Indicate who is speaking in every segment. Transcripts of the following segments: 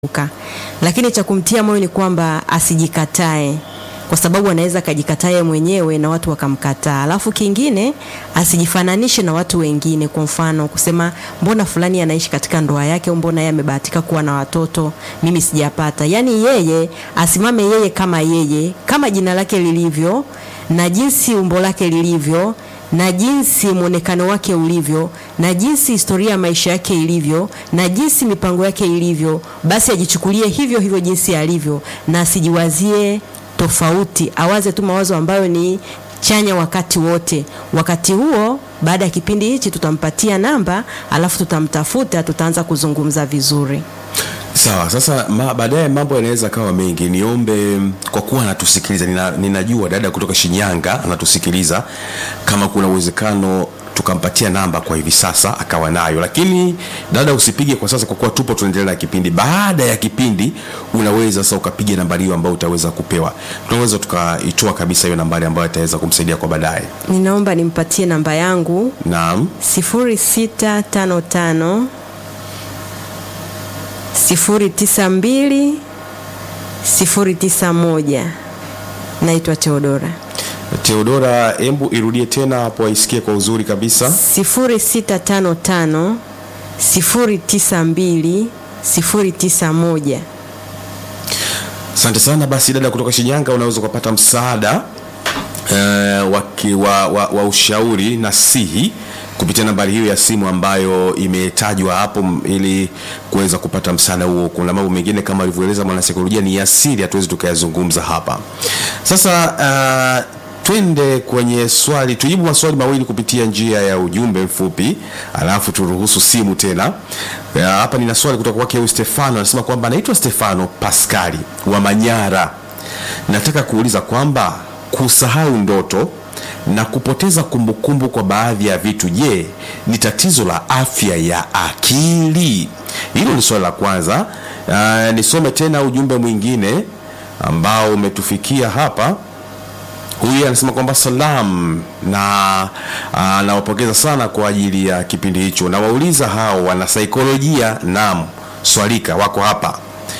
Speaker 1: Uka. Lakini cha kumtia moyo ni kwamba asijikatae kwa sababu anaweza akajikatae mwenyewe na watu wakamkataa. Alafu kingine asijifananishe na watu wengine, kwa mfano kusema mbona fulani anaishi katika ndoa yake au mbona yeye amebahatika kuwa na watoto, mimi sijapata. Yaani yeye asimame yeye kama yeye, kama jina lake lilivyo na jinsi umbo lake lilivyo na jinsi mwonekano wake ulivyo na jinsi historia ya maisha yake ilivyo na jinsi mipango yake ilivyo, basi ajichukulie hivyo hivyo jinsi alivyo, na asijiwazie tofauti, awaze tu mawazo ambayo ni chanya wakati wote. Wakati huo, baada ya kipindi hichi, tutampatia namba, alafu tutamtafuta, tutaanza kuzungumza vizuri.
Speaker 2: Sawa, sasa ma, baadaye mambo yanaweza kawa mengi. Niombe kwa kuwa anatusikiliza, nina, ninajua dada kutoka Shinyanga anatusikiliza, kama kuna uwezekano tukampatia namba kwa hivi sasa akawa nayo, lakini dada, usipige kwa sasa, kwa kuwa tupo tunaendelea na kipindi. Baada ya kipindi, unaweza sasa ukapiga nambari hiyo ambayo utaweza kupewa, tunaweza tukaitoa kabisa hiyo nambari ambayo itaweza kumsaidia kwa baadaye.
Speaker 1: Ninaomba nimpatie namba yangu
Speaker 2: Naam,
Speaker 1: 0655 092 091. Naitwa Teodora.
Speaker 2: Teodora, embu irudie tena hapo, aisikie kwa uzuri kabisa.
Speaker 1: 0655 092 091.
Speaker 2: Asante sana. Basi dada kutoka Shinyanga, unaweza ukapata msaada eh, wa, ki- wa, wa, wa ushauri na sihi kupitia nambari hiyo ya simu ambayo imetajwa hapo m- ili kuweza kupata msaada huo. Kuna mambo mengine kama alivyoeleza mwanasaikolojia ni asili, hatuwezi tukayazungumza hapa. Sasa uh, twende kwenye swali, tujibu maswali mawili kupitia njia ya ujumbe mfupi, alafu turuhusu simu tena. Ya, Hapa nina swali kutoka kwake huyu Stefano, anasema kwamba anaitwa Stefano Paskali wa Manyara. Nataka kuuliza kwamba kusahau ndoto na kupoteza kumbukumbu kwa baadhi ya vitu, je, ni tatizo la afya ya akili? Hilo ni swali la kwanza. Uh, nisome tena ujumbe mwingine ambao umetufikia hapa. Huyu anasema kwamba salam na ah, nawapongeza sana kwa ajili ya kipindi hicho. Nawauliza hao wana saikolojia, naam, swalika wako hapa,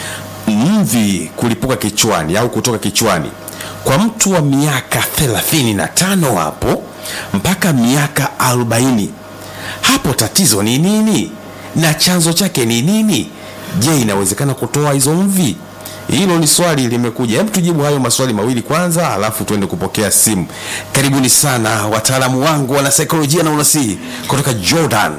Speaker 2: mvi kulipuka kichwani au kutoka kichwani kwa mtu wa miaka 35 hapo mpaka miaka 40, hapo tatizo ni nini na chanzo chake ni nini? Je, inawezekana kutoa hizo mvi? Hilo ni swali limekuja. Hebu tujibu hayo maswali mawili kwanza, alafu tuende kupokea simu. Karibuni sana wataalamu wangu wana saikolojia na unasihi kutoka Jordan.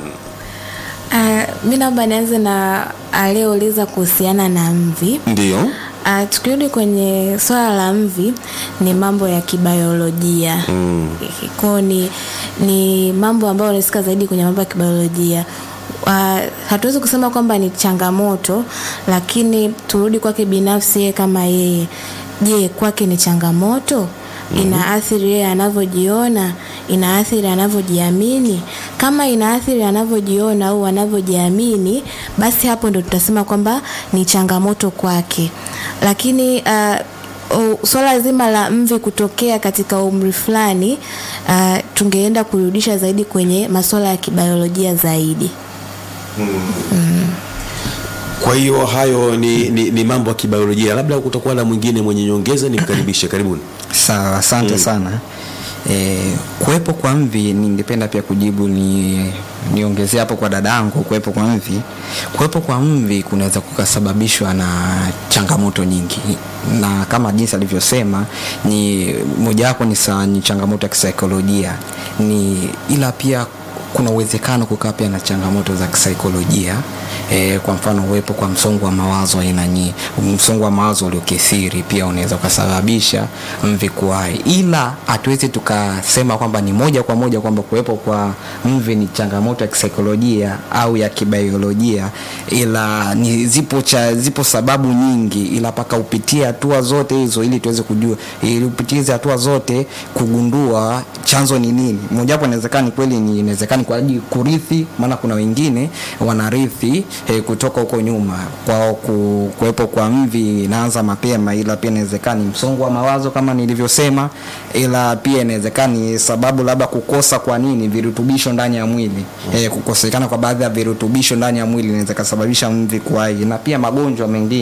Speaker 3: Uh, mi naomba nianze na aliyeuliza kuhusiana na mvi.
Speaker 2: Ndio,
Speaker 3: Uh, tukirudi kwenye swala la mvi ni mambo ya kibiolojia mm. Kwao ni, ni mambo ambayo unasika zaidi kwenye mambo ya kibiolojia. Uh, hatuwezi kusema kwamba ni changamoto, lakini turudi kwake binafsi yeye kama yeye. Je, kwake ni changamoto? Inaathiri yeye anavyojiona, inaathiri anavyojiamini. Kama inaathiri anavyojiona au anavyojiamini, basi hapo ndo tutasema kwamba ni changamoto kwake. Lakini uh, o- swala zima la mvi kutokea katika umri fulani uh, tungeenda kurudisha zaidi kwenye masuala ya kibiolojia zaidi.
Speaker 2: kwa hiyo hayo ni, ni, ni mambo ya kibiolojia. Labda kutakuwa na mwingine mwenye nyongeza, nimkaribishe. Karibuni.
Speaker 4: Sawa, asante sana. E, kuwepo kwa mvi ningependa pia kujibu ni niongezea hapo kwa dadangu. Kuwepo kwa mvi, kuwepo kwa mvi kunaweza kukasababishwa na changamoto nyingi, na kama jinsi alivyosema ni mojawapo ni, sa- ni changamoto ya kisaikolojia ni ila pia kuna uwezekano kukaa pia na changamoto za kisaikolojia e, kwa mfano uwepo kwa msongo wa mawazo aina nyingi. Msongo wa mawazo uliokithiri pia unaweza ukasababisha mvi kuwahi, ila hatuwezi tukasema kwamba ni moja kwa moja kwamba kuwepo kwa mvi ni changamoto ya kisaikolojia au ya kibiolojia, ila ni zipo, cha, zipo sababu nyingi, ila mpaka upitie hatua zote hizo ili tuweze kujua, ili upitie hizo hatua zote kugundua chanzo ni nini. Mojawapo inawezekana ni kweli, ni inawezekana kwa ajili kurithi, maana kuna wengine wanarithi mvi eh, kutoka huko nyuma kwa ku, kuwepo kwa mvi inaanza mapema ila pia inawezekana ni msongo wa mawazo kama nilivyosema ila pia inawezekana ni sababu labda kukosa kwa nini virutubisho ndani ya mwili eh, kukosekana kwa baadhi ya virutubisho ndani ya mwili inaweza kasababisha mvi kuwahi na pia magonjwa mengine